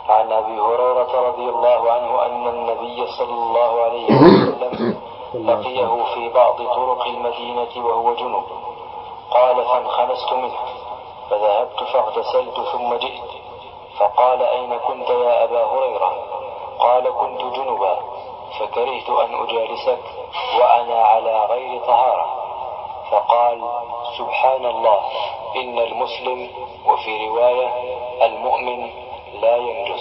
عن أبي هريرة رضي الله عنه أن النبي صلى الله عليه وسلم لقيه في بعض طرق المدينة وهو جنب قال فانخنست منه فذهبت فاغتسلت ثم جئت فقال أين كنت يا أبا هريرة قال كنت جنبا فكرهت أن أجالسك وأنا على غير طهارة فقال سبحان الله إن المسلم وفي رواية المؤمن لا ينجس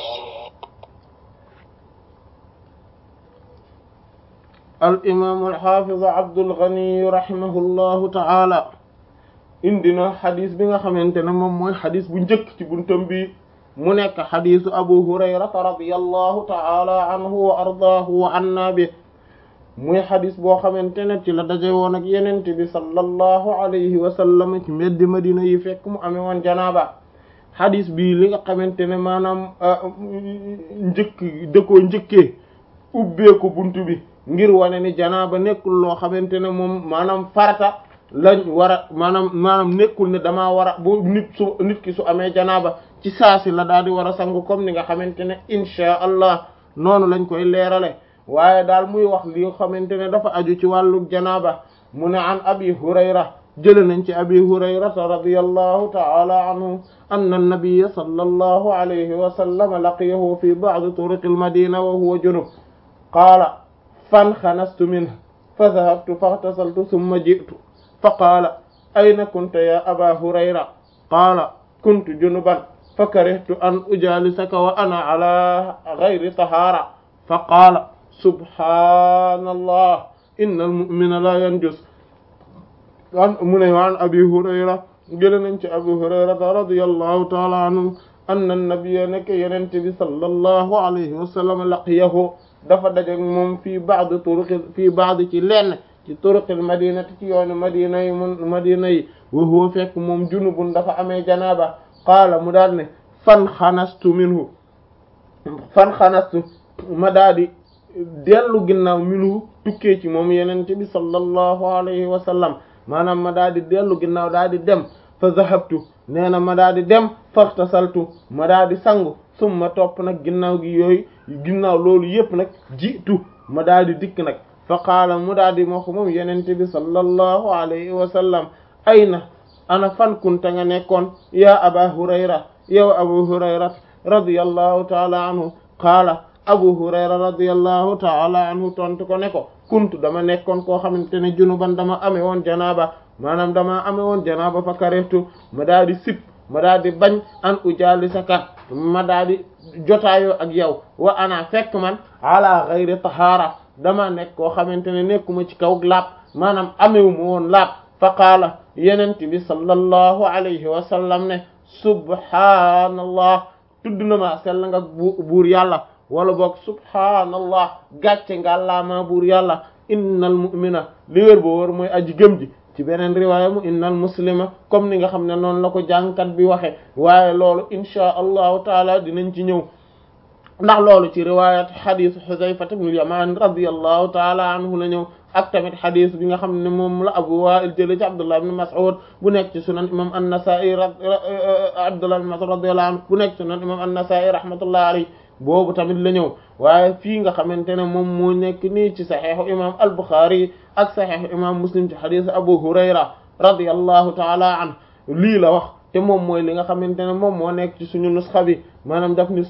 الإمام الحافظ عبد الغني رحمه الله تعالى indina xadis bi nga xamante ne moom mooy xadis bu njëkk ci buntam bi mu nekk xadisu abu hurayrata radiyallahu ta'ala anhu wa ardaahu wa anna bi muy xadis boo xamante ne ci la daje woon ak yenente bi sallallahu alayhi wa sallam ci mbeddi madina yi fekk mu amee woon janaaba xadis bi li nga xamante ne maanaam njëkk dëkkoo njëkkee ubbeeku buntu bi ngir wane ni janaaba nekkul loo xamante ne moom maanaam farata lañ war a maanaam maanaam nekkul ne damaa war a bu nit su nit ki su amee janaaba ci saasi la daal di war a sangu comme ni nga xamante ne inchaa allah noonu lañ koy leerale waaye daal muy wax li xamante ne dafa aju ci wàllu janaaba mu ne an abi hurayra jële nañ ci abi hurayrata radiyallahu ta'ala anhu anna an-nabiyya sallallahu alayhi wa sallam laqiyahu fi ba'd turuq al-madina wa huwa junub qaala fanxanastu minhu fa dhahabtu faghtasaltu thumma ji'tu fa qaala ayna kunta ya aba hurayra qaala kuntu junuban fa karihtu an ujalisaka wa ana ala ghayri tahara fa qaala subhanallah inna almu'mina la yanjus an mu ne waan abi hurayra jële nañ ci abi hurayrata radiyallahu taala anhu anna nabiyya nekk yenente bi sallallahu alayhi wa sallam laqiyahu dafa dajeg moom fii ba'd turuqi fii ba'd ci lenn ci turuqil madinati ci yoonu madina yi mun madina yi wa huwa fekk moom junubun dafa amee janaaba qaala mu daal ne fan xanastu minhu fan xanastu ma daal di dellu ginnaaw minhu tukkee ci moom yenente bi sallallahu alayhi wa sallam maanaam ma daal di dellu ginnaaw daal di dem fa zahabtu nee na ma daal di dem faxtasaltu ma daal di sangu summa topp nag ginnaaw gi yooyu ginnaaw loolu yépp nag jiitu ma daal di dikk nag fa qaala mu daal di moo moom yenente bi sallallahu alayhi wa sallam ayna ana fan kunta nga nekkoon ya aba hurayra yow abu hurayra radiyallahu taala anhu qaala abu hurayra radiyallahu taala anhu tontu ko ne ko kuntu dama nekkoon koo xamante ne junuban dama ame woon janaaba maanaam dama ame woon janaaba fa karehtu ma daal di sip ma daal di bañ an ujalisaka ma daal di jotaayoo ak yow wa ana fekk man ala ghayri tahara dama nekk koo xamante ne nekkuma ci kaw laab maanaam amewu ma woon laab fa qaala yenent bi sallallahu alayhi wa sallam ne subhaanallah tudd na ma sell nga buur yàlla wala boog subhaanallah gàcce ngàllaamaa buur yàlla innal mu'mina li wér boo wër mooy aji gëm ji ci beneen riwaaya mu innal muslima comme ni nga xam ne noonu la ko jàngkat bi waxe waaye loolu inchaa allahu taala dinañ ci ñëw ndax loolu ci riwaayat xadisu Xudayfa ibn al-Yamaan radiyallahu taala anhu la ñëw ak tamit xadis bi nga xam ne moom la Abu Waa'il jële ci Abdullah ibn Mas'ud bu nekk ci sunan imam an-Nasaa'i Abdullah ibn Mas'ud radiyallahu anhu bu nekk ci sunan imam an-Nasaa'i rahmatullahi alayhi boobu tamit la ñëw waaye fii nga xamante ne moom moo nekk nii ci saxiixu imam al-Bukhari ak saxiixu imam Muslim ci xadisu Abu Hurayra radiyallahu taala anhu lii la wax te moom mooy li nga xamante ne moom moo nekk ci suñu nusxa bi maanaam daf ni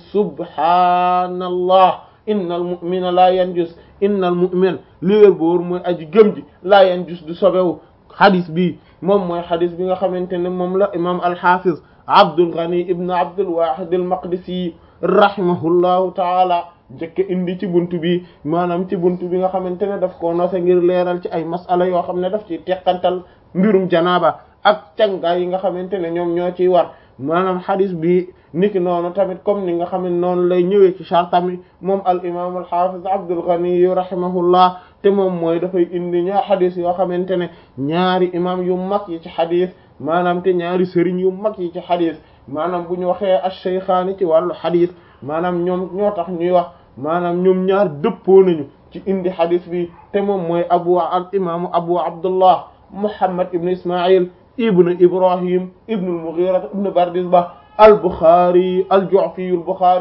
subhaanallah innal mu'mina la yanjus innal mu'min li wér boor mooy aji gëm ji la yanjus du sobewu xadis bi moom mooy xadis bi nga xamante ne moom la imam al-Hafiz Abdul Ghani ibn Abdul Wahid al-Maqdisi rahimahullahu taala njëkk indi ci buntu bi maanaam ci buntu bi nga xamante ne daf koo nose ngir leeral ci ay masala yoo xam ne daf ci teqantal mbirum janaaba ak cangaay yi nga xamante ne ñoom ñoo ciy war maanaam xadis bi niki noonu tamit comme ni nga xam ne noonu lay ñëwee ci chartami moom al imam al hafiz Abdul Ghani rahimahullah te moom mooy dafay indi ñaar xadis yoo xamante ne ñaari imam yu mag yi ci xadis maanaam te ñaari sëriñ yu mag yi ci xadis maanaam bu ñu waxee ash-shaykhaani ci wàllu xadis maanaam ñoom ñoo tax ñuy wax maanaam ñoom ñaar dëppoo nañu ci indi xadis bi te moom mooy abu al imaamu abu abdullah muhammad ibn ismail ibn ibrahim ibn al-mughira ibn bardizbah al-bukhari al-ju'fi al-bukhari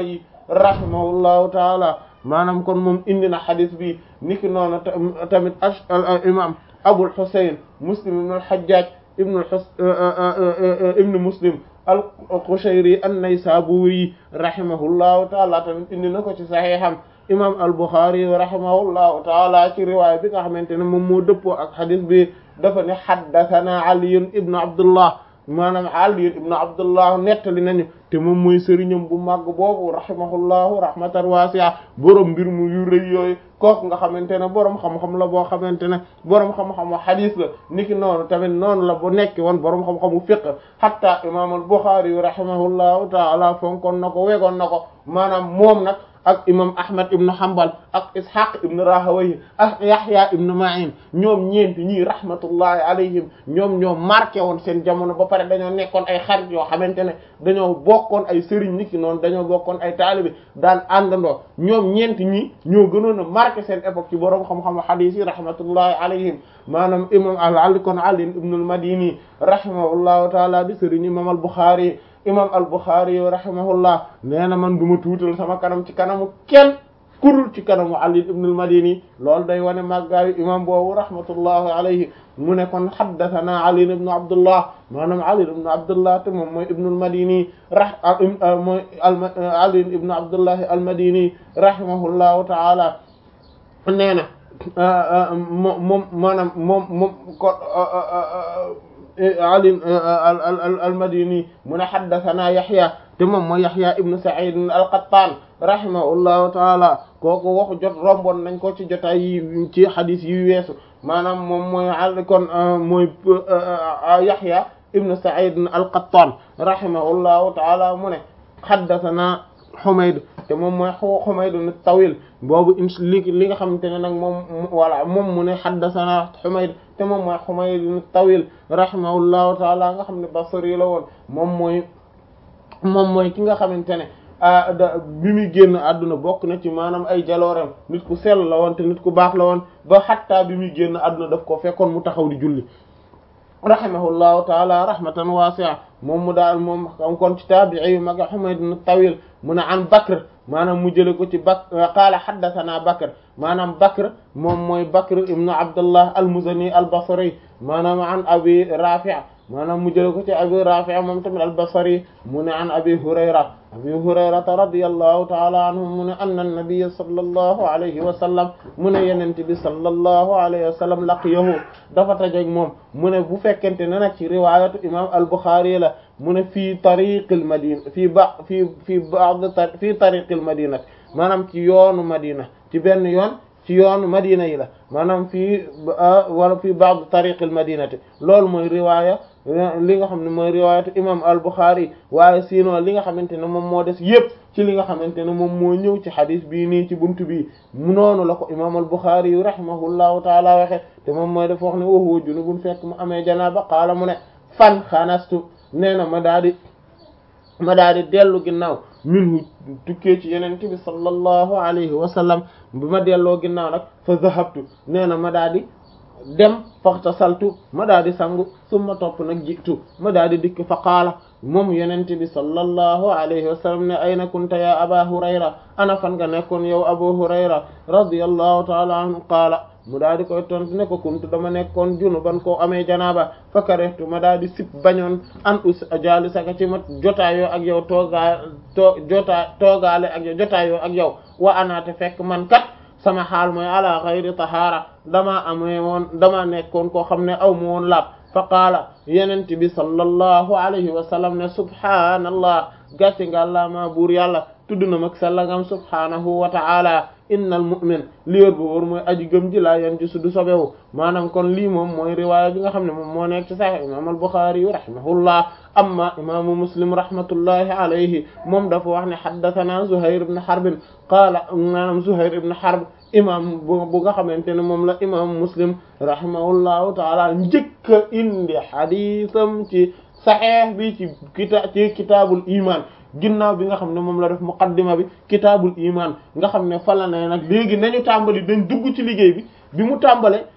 rahimahullahu taala maanaam kon moom indi na xadis bi niki noonu tamit imam Abul Husayn Muslim ibn al-Hajjaj ibn ibn Muslim al-Qushayri an-Naysaburi rahimahullahu taala tamit indi na ko ci saxiixam imam al-Bukhari rahimahullahu taala ci riwaaya bi nga xamante ne moom moo dëppoo ak xadis bi dafa ne haddathana Ali ibn Abdullah maanaam Ali ibn Abdullah nettali nañu te moom mooy sëriñam bu màgg boobu rahimahullahu rahmatan wasi'a borom mbir mu yu rëy yooyu kooku nga xamante ne borom xam-xam la boo xamante ne borom xam-xamu hadith la niki noonu tamit noonu la bu nekk woon borom xam-xamu fiqh hatta imam al-Bukhari rahimahullahu ta'ala fonkoon na ko wegoon na ko maanaam moom nag ak imam ahmad ibn hanbal ak ishaq ibn rahawayh ak yahya ibn ma'in ñoom ñeenti ñii rahmatullahi alayhim ñoom ñoo marqué woon seen jamono ba pare dañoo nekkoon ay xarit yoo xamante ne dañoo bokkoon ay sëriñ niki noonu dañoo bokkoon ay taalibe daan àndandoo ñoom ñeenti ñii ñoo gënoon a marqué seen époque ci boroom xam-xam hadith yi rahmatullahi alayhim maanaam imam al kon ali ibn al madini rahimahullahu taala di sëriñ imam al bukhari imam al-Bukhari rahimahullah nee na man du ma tuutal sama kanam ci kanamu kenn kurul ci kanamu Ali ibn al-Madini loolu day wane màggaayu imam boobu rahmatullahi alayhi mu ne kon haddathana Ali ibn Abdullah maanaam Ali ibn Abdullah te moom mooy ibn al-Madini rah mooy Ali ibn Abdullah al-Madini rahimahullahu ta'ala nee na moom moom maanaam moom moom ko Ali al-Madini mu ne haddathana Yahya te moom mooy Yahya ibn Sa'id al-Qattan rahimahullahu taala kooku waxu jot romboon nañ ko ci jotaay yi ci hadith yi weesu maanaam moom mooy al kon mooy Yahya ibn Sa'id al-Qattan rahimahullahu taala mu ne haddathana Humayd te moom mooy Humayd at-Tawil boobu in li li nga xamante ne nag moom voilà moom mu ne haddathana Humayd te moom mooy Humayd at-Tawil rahimahullahu taala nga xam ne Basri la woon moom mooy moom mooy ki nga xamante ne da bi muy génn àdduna bokk na ci maanaam ay jaloorem nit ku sell la woon te nit ku baax la woon ba xattaa bi muy génn àdduna daf ko fekkoon mu taxaw di julli rahimahullahu taala rahmatan wasi'a moom mu daal moom am kon ci taabi'i yu mag Humayd at-Tawil mu ne an Bakr maanaam mu jële ko ci Bak qaala haddathana Bakr maanaam Bakr moom mooy Bakr ibn Abdullah al-Muzani al-Basri maanaam an Abi Rafi' maanaam mu jële ko ci Abi Rafi' moom tamit al-Basri mu ne an Abi Hurayra Abi Hurayrata radiyallahu ta'ala anhu mu ne anna an-nabiyya sallallahu alayhi wa sallam mu ne yenente bi sallallahu alayhi wa sallam laqiyahu dafa tajeg moom mu ne bu fekkente ne nag ci riwaayatu imam al-Bukhari la mu ne fii tariqil madina fii ba fii fii ba'd fii tariqil madina maanaam ci yoonu madina ci benn yoon ci yoonu madina yi la maanaam fii wala fii ba'd tariqil madinati loolu mooy riwaaya li nga xam ne mooy riwaayatu imam al-Bukhari waaye sinon li nga xamante ne moom moo des yépp ci li nga xamante ne moom moo ñëw ci xadis bii nii ci buntu bii mu noonu la ko imam al-Bukhari yu rahimahullahu taala waxe te moom mooy dafa wax ne wa huwa junubun fekk mu amee janaaba qaala mu ne fan xanastu nee na ma daa di ma daa di dellu ginnaaw minhu tukkee ci yeneen bi sallallahu alayhi wa sallam bi ma delloo ginnaaw nag fa zahabtu nee na ma daa di dem faxtasaltu ma daa di sangu summa topp nag jiitu ma daa di dikk fa qaala moom yenente bi sallallahu alayhi wa sallam ne ayna kunta ya aba hurayra ana fan nga nekkoon yow abu hurayra radiyallahu taala anhu qaala mu daa di koy tontu ne ko kuntu dama nekkoon junuban koo amee janaaba fa karehtu ma daa di sip bañoon an us jaali saka ci ma jotaayoo ak yow toogaa too jotaa toogaale ak yow jotaayoo ak yow wa anaate fekk man kat sama xaal mooy ala xayri tahaara damaa amee woon dama nekkoon koo xam ne aw ma woon laab fa qaala yenent bi sallallahu alayhi wa sallam ne subhaanallah gàcce nga la ma buur yàlla tudd na mag sallangam subhaanahu wa ta'ala innal mu'min li wér bu wóor mooy aji gëm ji laa yan ji su du sobewu maanaam kon lii moom mooy riwaaya bi nga xam ne moom moo nekk ci Sahih imam al-Bukhari yu rahimahullah amma imaamu Muslim rahmatullahi alayhi moom dafa wax ne haddathana Zuhair ibn Harb qaala maanaam Zuhair ibn Harb imam bu nga xamante ne moom la imam Muslim rahimahullahu taala njëkk a indi xadiisam ci Sahih bi ci kita ci kitaabul iman ginnaaw bi nga xam ne moom la def muqaddima bi kitaabul iman nga xam ne fala ne nag léegi nañu tàmbali dañ dugg ci liggéey bi bi mu tàmbale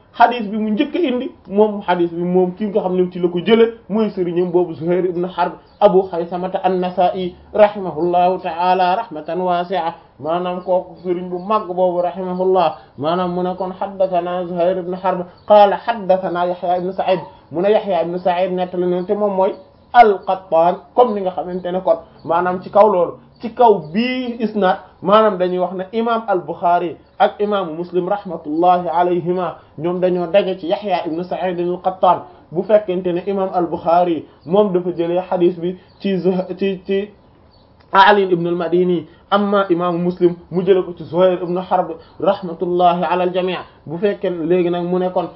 xadis bi mu njëkk a indi moom xadis bi moom ki nga xam ne ci la ko jële mooy sëriñam boobu Zuhair ibn Harb Abu Xaysamata an-Nasa'i rahimahullahu ta'ala rahmatan wasi'a maanaam kooku sëriñ bu màgg boobu rahimahullah maanaam mu ne kon haddathana Zuhair ibn Harb qaala haddathana Yahya ibn Sa'id mu ne Yahya ibn Sa'id nettali ne te moom mooy al-Qattan comme ni nga xamante ne kon maanaam ci kaw loolu ci kaw bii isnaad maanaam dañuy wax ne imam al-Bukhari ak imaamu Muslim rahmatullahi alayhima ñoom dañoo daje ci Yahya ibn Sa'id al-Qattan bu fekkente ne imam al-Bukhari moom dafa jëlee xadis bi ci ci ci Ali ibn al-Madini amma imaamu Muslim mu jëlee ko ci Zuhayr ibn Harb rahmatullahi ala al-jami' bu fekkee léegi nag mu ne kon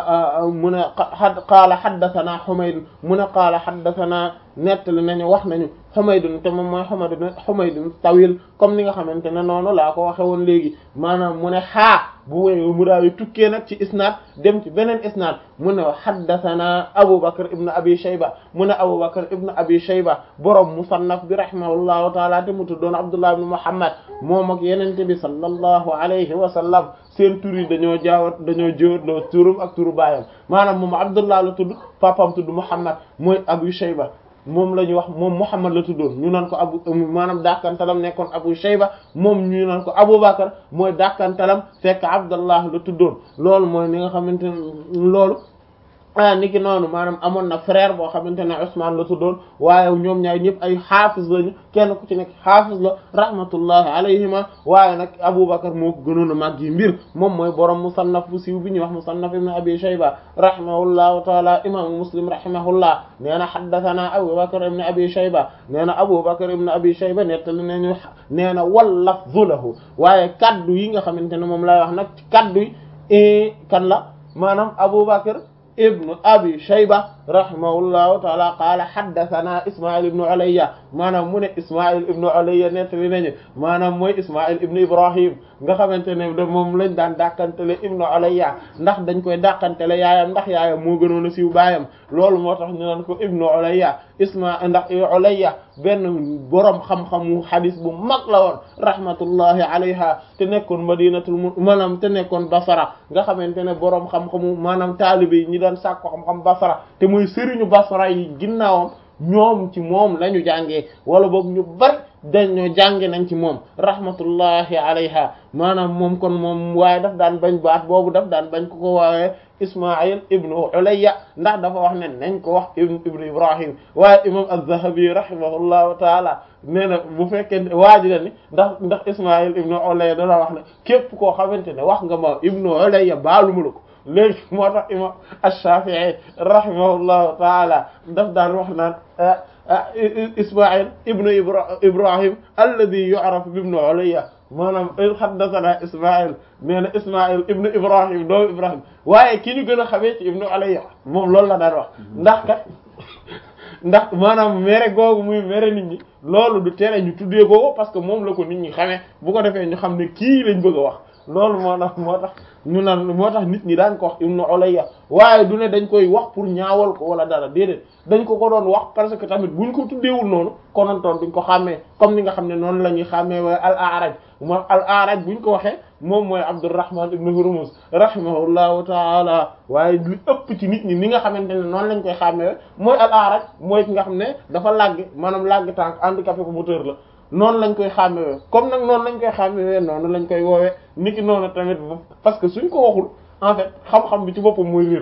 mu ne qaala haddathana Humayd mu ne qaala haddathana nettali nañu wax nañu Humayd te moom mooy Humayd Humayd tawil comme ni nga xamante ne noonu laa ko waxe woon léegi maanaam mu ne xaa bu wéy mu daal di tukkee nag ci isnaad dem ci beneen isnaad mu ne haddathana Abu Bakr ibn Abi Shayba mu ne Abu Bakr ibn Abi Shayba borom musannaf bi rahimahullahu taala te mu tuddoon Abdullah ibn Muhammad moom ak yenente bi sallallahu alayhi wa sallam seen tur yi dañoo jaawat dañoo jëwatloo turum ak turu baayam maanaam moom Abdullah la tudd papam tudd Muhammad mooy Abu Shayba moom la ñuy wax moom Muhammad la tuddoon ñu naan ko abu maanaam dàkkantalam nekkoon Abu Shayba moom ñu naan ko Abu Bakar mooy dàkkantalam fekk Abdallah la tuddoon loolu mooy ni nga xamante ne loolu ah ni ki noonu maanaam amoon na frère boo xamante ne Usman la tuddoon waaye ñoom ñaar ñëpp ay xaafis lañu kenn ku ci nekk xaafis la rahmatullahi alayhima waaye nag Aboubacar moo ko gënoon a màgg yi mbir moom mooy borom musannaf bu siiw bi ñuy wax musannaf ibn Abi Shayba rahimahullahu taala imaamu Muslim rahimahullah nee na haddathana Aboubacar ibn Abi Shayba nee na Aboubacar ibn Abi Shayba nettali nañu nee na wal lafzu lahu waaye kaddu yi nga xamante ne moom lay wax nag kaddu yi kan la maanaam Aboubacar ibnu abi shayba rahimahullahu taala qaala haddathana ismail ibnu ulayya maanaam mu ne ismail ibnu ulayya nettali nañu maanaam mooy ismail ibnu ibrahim nga xamante ne de moom lañ daan dàkkantele ibnu ulayya ndax dañ koy dàkkantele yaayam ndax yaayam moo gënoon a siiw baayam loolu moo tax ñu naan ko ibnu ulayya isma ndax ulayya benn boroom xam-xamu xadis bu mag la woon rahmatullahi alayha te nekkoon madinatul mu maanaam te nekkoon basara nga xamante ne boroom xam-xamu maanaam taalibe yi ñi daan sàkko xam-xam basara te muy sëriñu basara yi ginnaawam ñoom ci moom lañu jàngee wala boog ñu bari dañoo jànge nañ ci moom rahmatullahi alayha maanaam moom kon moom waaye daf daan bañ baat boobu daf daan bañ ko ko waaye Ismaïl ibnu Ulayya ndax dafa wax ne nañ ko wax ibnu Ibrahim waaye imam az-Zahabi rahimahullahu taala nee na bu fekkee waaji la ni ndax ndax Ismaïl ibnu Ulayya dana wax ne képp koo xamante ne wax nga ma ibnu Ulayya baaluma la ko léegi moo tax imam ash-Shafi'i rahimahullahu taala daf daan wax naan Ismaïl ibnu Ibrahim alladhi yu'rafu bi ibnu Ulayya maanaam haddathana Ismaïl nee na Ismaïl ibnu Ibrahim doomu Ibrahim waaye ki ñu gën a xamee ci ibnu Ulayya moom loolu la daan wax ndax kat ndax maanaam mere googu muy mere nit ñi loolu du tere ñu tuddee googu parce que moom la ko nit ñi xamee bu ko defee ñu xam ne kii lañ bëgg a wax loolu moo tax moo tax ñu naan moo tax nit ñi daan ko wax ibnu Ulayya waaye du ne dañ koy wax pour ñaawal ko wala dara déedéet dañ ko ko doon wax parce que tamit buñ ko tuddeewul noonu konontoon duñ ko xàmmee comme ni nga xam ne noonu la ñuy xàmmee waaye al A'raj moom al A'raj buñ ko waxee moom mooy Abdurrahman ibn Hurmuz rahimahullahu taala waaye li ëpp ci nit ñi ni nga xamante ne noonu lañ koy xàmmee mooy al A'raj mooy ki nga xam ne dafa làgg maanaam làgg tànk handicapé ko moteur la noonu lañ koy xàmmewee comme nag noonu lañ koy xàmmewee noonu lañ koy woowee niki noonu tamit parce que suñ ko waxul en fait xam-xam bi ci boppam mooy réer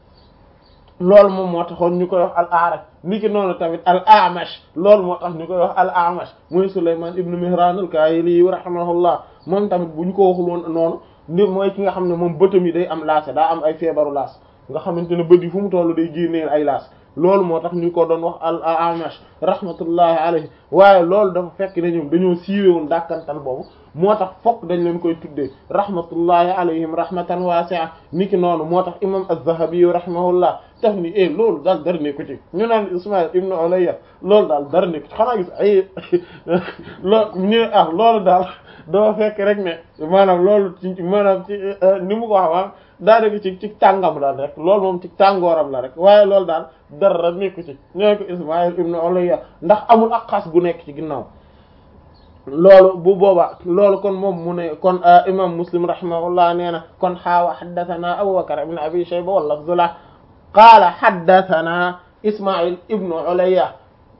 loolu moom moo taxoon ñu koy wax al a'raj niki noonu tamit al a'mash loolu moo tax ñu koy wax al a'mash mooy Sulaymaan ibnu Mihraan al-Kaahili rahimahullah moom tamit bu ñu ko waxul woon noonu ni mooy ki nga xam ne moom bëtam yi day am laas daa am ay feebaru laas nga xamante ne bët yi fu mu tollu day génneel ay laas loolu moo tax ñu ko doon wax al amash rahmatullahi alayhi waaye loolu dafa fekk ne ñoom dañoo siiwewoon dàkkantal boobu moo tax fokk dañ leen koy tuddee rahmatullahi alayhim rahmatan wasi'a niki noonu moo tax imam az-Zahabi rahimahullah daf ni eh loolu daal dara nekku ci ñu naan Ismaïl ibnu Ulayya loolu daal dara nekku ci xanaa gis ay loolu ñu ah loolu daal dafa fekk rek ne maanaam loolu ci maanaam ci ni mu ko wax maanaam daanaka ci ci tàngam la rek loolu moom ci tàngooram la rek waaye loolu daal dara nekku ci ñoo ko Ismaïl ibnu Ulayya ndax amul ak xas gu nekk ci ginnaaw loolu bu booba loolu kon moom mu ne kon imam muslim rahimahullah nee na kon xaawa xaddathana abubakar ibn abi shayba wa lafzu la qaala xaddathana ismail ibnu ulayya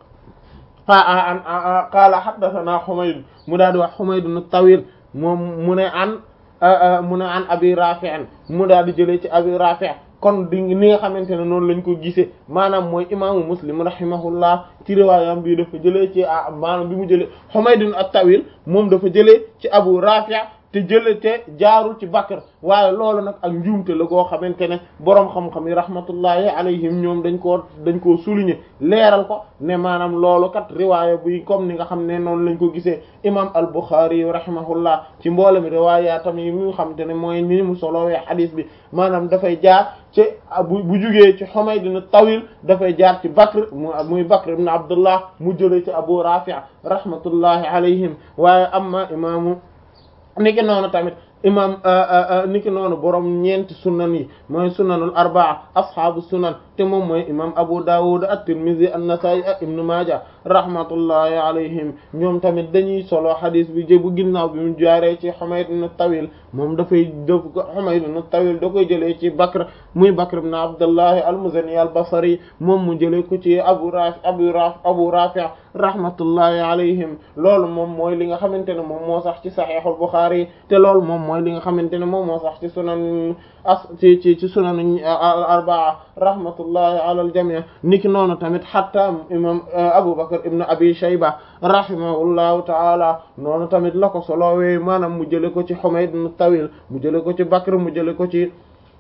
qaala xaddathana xumayd mu daal di wax xumaydun tawil moom mu ne an mu ne an abi rafi' mu daal di jëlee ci abi rafi' kon di ni nga xamante ne noonu lañ ko gisee maanaam mooy imaamu muslim rahimahullah ci riwaayam bi dafa jëlee ci ah maanaam bi mu jëlee Humaydun at-Tawil moom dafa jëlee ci Abu Rafi' te jëlee te jaarul ci Bakr waaye loolu nag ak njuumte la goo xamante ne boroom xam-xam yi rahmatullahi alayhim ñoom dañ koo dañ koo souligner leeral ko ne maanaam loolu kat riwaaya buy comme ni nga xam ne noonu lañ ko gisee imam al-Bukhari rahimahullah ci mboolem riwaayaatam yi mu xamante ne mooy ni mu solowee xadiis bi maanaam dafay jaar ci bu bu jugee ci Humayd ibn Tawil dafay jaar ci Bakr muy Bakr ibn Abdullah mu jëlee ci Abu Rafi' rahmatullahi alayhim waaye amma imaamu niki noonu tamit imam niki noonu borom ñeenti sunan yi mooy sunanul arbaa ashaabu sunan te moom mooy imam Abu Dawud at-Tirmidhi an-Nasa'i ak Ibn Maaja rahmatullahi alayhim ñoom tamit dañuy solo xadis bi jëbu ginnaaw bi mu jaaree ci Humayd ibn Tawil moom dafay def ko Humayd ibn Tawil da koy jëlee ci Bakr muy Bakr ibn Abdullah al-Muzani al-Basri moom mu jëlee ko ci Abu Rafi Abu Rafi Abu Rafi rahmatullahi alayhim loolu moom mooy li nga xamante ne moom moo sax ci Sahihul Bukhari te loolu moom mooy li nga xamante ne moom moo sax ci sunan as ci ci ci sunan al-arbaa rahmatullahi ala al-jami' niki noonu tamit hatta imam Abu Bakr ibn Abi Shayba rahimahullahu ta'ala noonu tamit la ko solowee maanaam mu jële ko ci Humayd ibn Tawil mu jële ko ci Bakr mu jële ko ci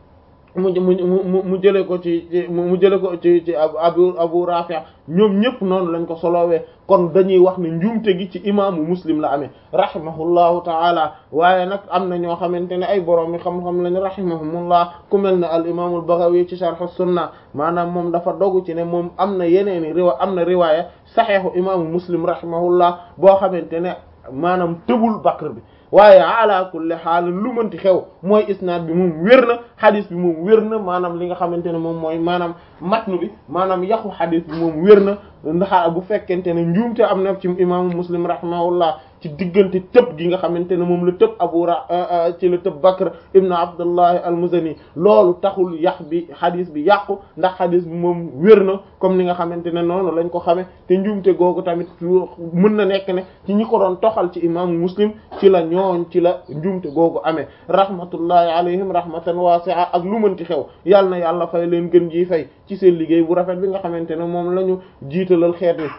mu mu mu jële ko ci mu jële ko ci ci abu abu rafi' ñoom ñëpp noonu lañ ko solowee kon dañuy wax ne njuumte gi ci imaamu muslim la amee rahimahullahu taala waaye nag am na ñoo xamante ne ay borom yi xam-xam lañ rahimahumullah ku mel ne al imaamul Baghawi ci sharh sunna maanaam moom dafa dogu ci ne moom am na yeneeni riwa am na riwaaya saxiixu imaamu muslim rahimahullah boo xamante ne maanaam tëbul Bakr bi waaye ala kulli xaal lu mënti xew mooy isnaad bi moom wér na xadis bi moom wér na maanaam li nga xamante ne moom mooy maanaam matnu bi maanaam yaxu xadis bi moom wér na ndax bu fekkente ne njuumte am na ci imaamu muslim rahimahullah ci diggante tëb gi nga xamante ne moom la tëb abu ra ci la tëb bakr ibnu abdullahi almuzani loolu taxul yax bi xadis bi yàqu ndax xadis bi moom wér na comme ni nga xamante ne noonu lañ ko xame te njuumte googu tamit mën na nekk ne ci ñi ko doon toxal ci imaamu muslim ci la ñooñ ci la njuumte googu amee rahmatullahi alayhim rahmatan wasi'a ak lu mënti xew yàlla na yàlla fay leen gën ji fay ci seen liggéey bu rafet bi nga xamante ne moom la ñu jiitalal xeet wi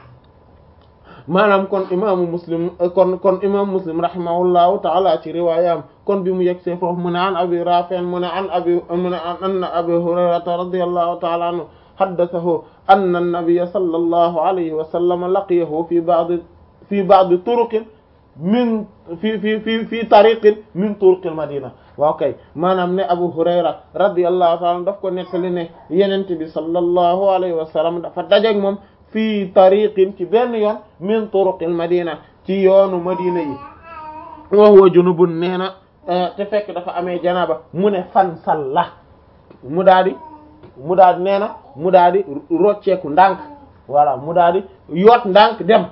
maanaam kon imaamu muslim kon kon imaamu muslim rahimahullahu taala ci riwaayam kon bi mu yegg see foofu mu ne an abi rafi' mu ne an abi mu ne an anna abi hurayrata radiyallahu taala anhu haddathahu anna an-nabiyya sallallahu alayhi wa sallam laqiyahu fi ba'd fi ba'd turuqin min fi fi fi fi tariqin min turuqil madina waaw kay maanaam ne Abu Hurayra radiyallahu ta'ala daf ko nettali ne yenente bi sallallahu alayhi wa sallam dafa dajeek moom fii tariqin ci benn yoon min turuqil madina ci yoonu madina yi wa huwa junubun nee na te fekk dafa amee janaba mu ne fan salla mu daa di mu daa di nee na mu daa di rocceeku ndànk voilà mu daa di yoot ndànk dem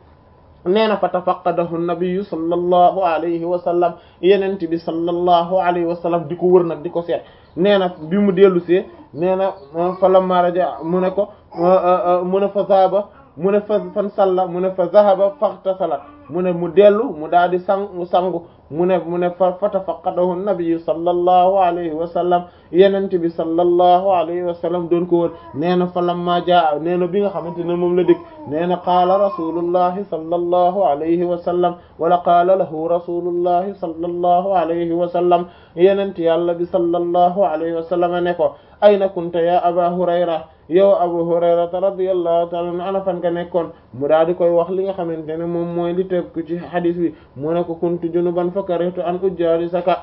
nee na fa tafaqadahu nabiyu sallallahu alayhi wa sallam yenente bi sallallahu alayhi wa sallam di ko wër nag di ko seet nee na bi mu dellu see nee na fa lamma raja mu ne ko mu ne fa zahaba mu ne fa fan salla mu ne fa zahaba faghtasala mu ne mu dellu mu daal di sangu sangu mu ne mu ne fa fa tafaqadahu nabiyu sallallahu alayhi wa sallam yenente bi sallallahu alayhi wa sallam doon ko wër nee na fa lamma jaa nee na bi nga xamante ne moom la dëkk nee na qaala rasulullahi sallallahu alayhi wa sallam wala qaala lahu rasulullahi sallallahu alayhi wa sallam yenente yàlla bi sallallahu alayhi wa sallam ne ko ayna kunta ya aba hurayra yow abu hurayrata radiyallahu ta'ala anhu ana fan nga nekkoon mu daal di koy wax li nga xamante ne moom mooy li teg ci hadis bi mu ne ko kuntu junuban fa karihtu an ujalisaka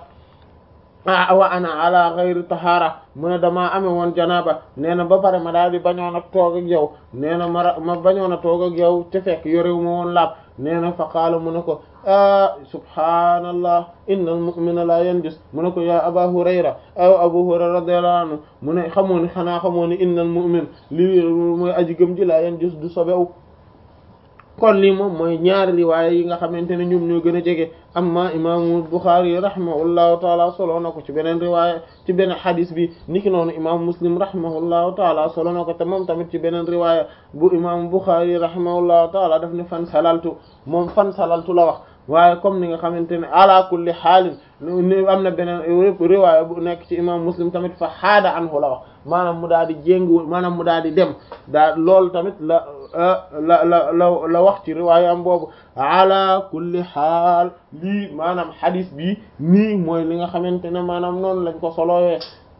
wa ana ala ghayri tahara mu ne damaa amee woon janaba nee na ba pare ma daal di bañoon a toog ak yow nee na ma ma bañoon a toog ak yow te fekk yorewu ma woon laab nee na fa qaala mu ne ko ah subhaanallah innal mu'mina la yanjus mu ne ko yaa aba hurayra aw abu hurayra radiyallahu anhu mu ne xamoo ni xanaa xamoo ni innal mu'min li mooy aji gëm ji la yanjus du sobewu kon lii moom mooy ñaari riwaaya yi nga xamante ne ñoom ñoo gën a jege amma imaamu Buxaari rahimahullahu taala solo na ko ci beneen riwaaya ci beneen xadis bi niki noonu imaamu Muslim rahimahullahu taala solo na ko te moom tamit ci beneen riwaaya bu imaamu Buxaari rahimahullahu taala daf ne fan salaltu moom fan salaltu la wax waaye comme ni nga xamante ne ala kulli xaalin am na beneen riwaaya bu nekk ci imam muslim tamit fa xaada anhu la wax maanaam mu daal di jéngu maanaam mu daal di dem daa loolu tamit la la la la la wax ci riwaaya am boobu ala kulli xaal lii maanaam xadis bi nii mooy li nga xamante ne maanaam noonu lañ ko solowee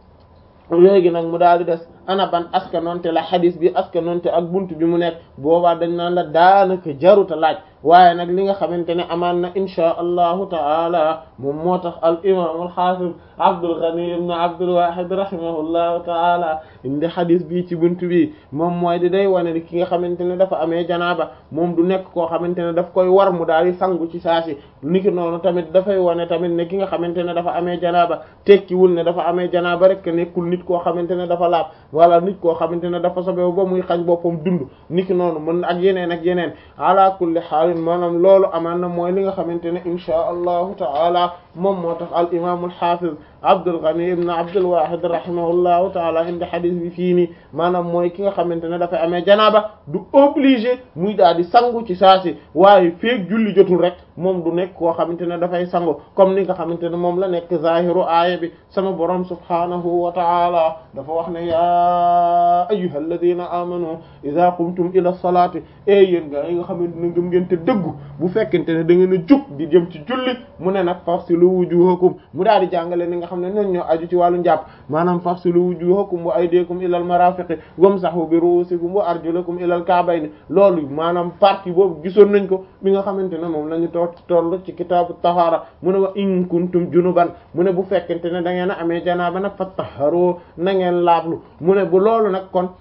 léegi nag mu daal di des ana ban askanonte la xadis bi askanonte ak buntu bi mu nekk boobaa dañ naan la daanaka jaruta laaj waaye nag li nga xamante ne amaan na inchaa allahu taala moom moo tax al imam al xaafid Abdul Ghani ibn Abdul Wahid rahimahullahu taala indi xadis bi ci buntu bi moom mooy di day wane ni ki nga xamante ne dafa amee janaaba moom du nekk koo xamante ne daf koy war mu daal di sangu ci saasi niki noonu tamit dafay wane tamit ne ki nga xamante ne dafa amee janaaba tekkiwul ne dafa amee janaaba rek nekkul nit koo xamante ne dafa laab wala nit koo xamante ne dafa sobewu ba muy xañ boppam dund niki noonu mën ak yeneen ak yeneen ala kulli xaalin maanaam loolu amaan na mooy li nga xamante ne inchaa allahu taala moom moo tax al imam al hafiz Abdul Ghani ibn Abdul Wahid rahimahullahu taala indi xadis bi fii nii maanaam mooy ki nga xamante ne dafay amee janaaba du obligé muy daal di sangu ci saasi waaye feek julli jotul rek moom du nekk koo xamante ne dafay sangu comme ni nga xamante ne moom la nekk zahiru aaya bi sama borom subhanahu wa taala dafa wax ne ya ayyuhal ladina amanu idha qumtum ila salati e yéen nga yi nga xamante ne ngëm ngeen te dëggu bu fekkente ne da ngeen a jug di jëm ci julli mu ne nag fasilu wujuhakum mu daal di jàngale ni nga xam ne ñoom ñoo aju ci wàllu njàpp maanaam fasilu wujuhakum wa aydiyakum ilal marafiqi wamsahu bi ru'usikum wa arjulakum ilal ka'bayni loolu maanaam partie boobu gisoon nañ ko bi nga xamante ne moom la ñu toog toll ci kitaabu tahaara mu ne wa in kuntum junuban mu ne bu fekkente ne da ngeen a amee janaaba nag fattaharu na ngeen laablu mu ne bu loolu nag kon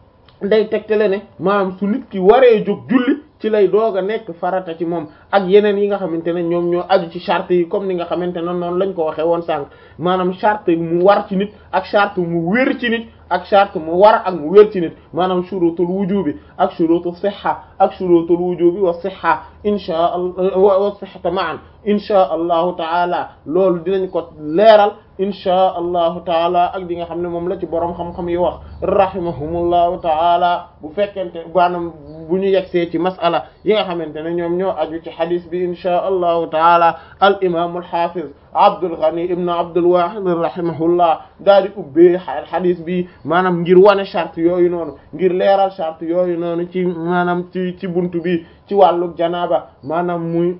day tegtale ne maanaam su nit ki waree jóg julli ci lay doog a nekk farata ci moom ak yeneen yi nga xamante ne ñoom ñoo aju ci charte yi comme ni nga xamante ne noonu lañ ko waxee woon sànq maanaam charte mu war ci nit ak charte mu wér ci nit ak charte mu war ak mu wér ci nit maanaam shurutul wujubi ak shurutul sihha ak shurutul wujubi wa sihha insha allah wa sihhata ma'an insha allahu taala loolu dinañ ko leeral insha allahu taala ak di nga xam ne moom la ci boroom xam-xam yi wax rahimahumullahu taala bu fekkente maanaam bu ñu yegsee ci masala yi nga xamante ne ñoom ñoo aju ci xadis bi insha allahu taala al imam al hafiz Abdul Ghani ibn Abdul Wahid rahimahullah daal di ubbee xadis bi maanaam ngir wane charte yooyu noonu ngir leeral charte yooyu noonu ci maanaam ci ci buntu bi ci wàllu janaaba maanaam muy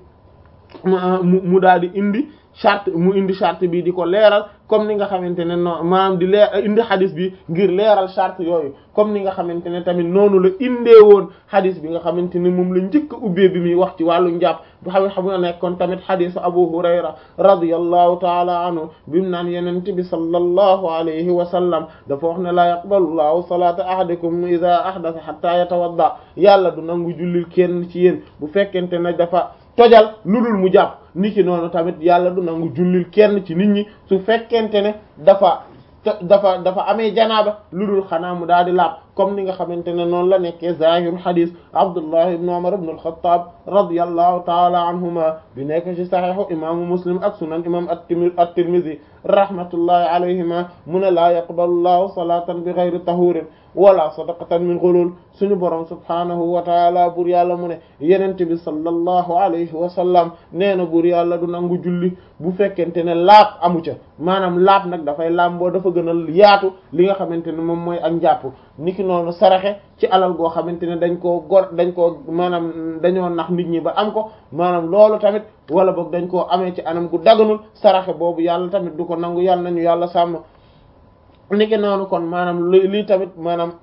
mu mu daal di indi charte mu indi charte bi di ko leeral comme ni nga xamante ne non maanaam di leer indi xadis bi ngir leeral charte yooyu comme ni nga xamante ne tamit noonu la indee woon xadis bi nga xamante ne moom la njëkk a ubbee bi muy wax ci wàllu njàpp bu xam xam nga nekkoon tamit xadisu Abu Hurayra radiyallahu taala anhu bi mu naan yenent bi sallallahu alayhi wa sallam dafa wax ne laa yaqbalu llahu salata ahadikum idha ahdatha hatta yatawadda yàlla du nangu jullil kenn ci yéen bu fekkente ne dafa tojal lu dul mu jàpp niki noonu tamit yàlla du nangu jullil kenn ci nit ñi su fekkente ne dafa dafa dafa amee janaaba lu dul xanaa mu daal di laab comme ni nga xamante ne noonu la nekkee zahiru hadis Abdullah ibn Umar ibn al-Khattab radiyallahu ta'ala anhuma bi nekk ci sahihu imaamu Muslim ak sunan imam at-Tirmidhi rahmatullahi alayhima mu ne laa yaqbalu llahu salatan bi ghayri tahurin wala sadaqatan min ghulul suñu borom subhanahu wa taala bur yàlla mu ne yenente bi sallallahu alayhi wa sallam nee na bur yàlla du nangu julli bu fekkente ne laab amu ca maanaam laab nag dafay laamboo dafa gën a yaatu li nga xamante ne moom mooy ak njàpp niki noonu saraxe ci alal goo xamante ne dañ koo gor dañ koo maanaam dañoo nax nit ñi ba am ko maanaam loolu tamit wala boog dañ koo amee ci anam gu daganul saraxe boobu yàlla tamit du ko nangu yàlla nañu yàlla sàmm niki noonu kon maanaam lii tamit maanaam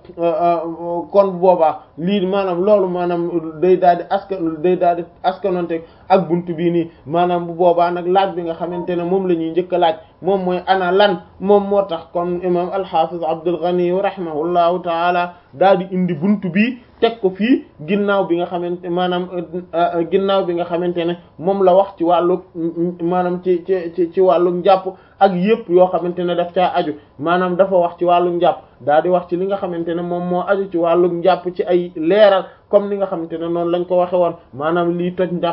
kon boobaa lii maanaam loolu maanaam day daal di askan day daal di askanonte ak buntu bii nii maanaam bu boobaa nag laaj bi nga xamante ne moom la ñuy njëkk a laaj moom mooy ana lan moom moo tax comme imam al-Hafiz Abdul Ghani rahimahullahu taala daal di indi buntu bii teg ko fii ginnaaw bi nga xamante maanaam ginnaaw bi nga xamante ne moom la wax ci wàllu maanaam ci ci ci ci wàllu njàpp ak yépp yoo xamante ne daf caa aju maanaam dafa wax ci wàllum njàpp daa di wax ci li nga xamante ne moom moo aju ci wàllum njàpp ci ay leeral comme ni nga xamante ne noonu lañ ko waxe woon maanaam lii toj njàpp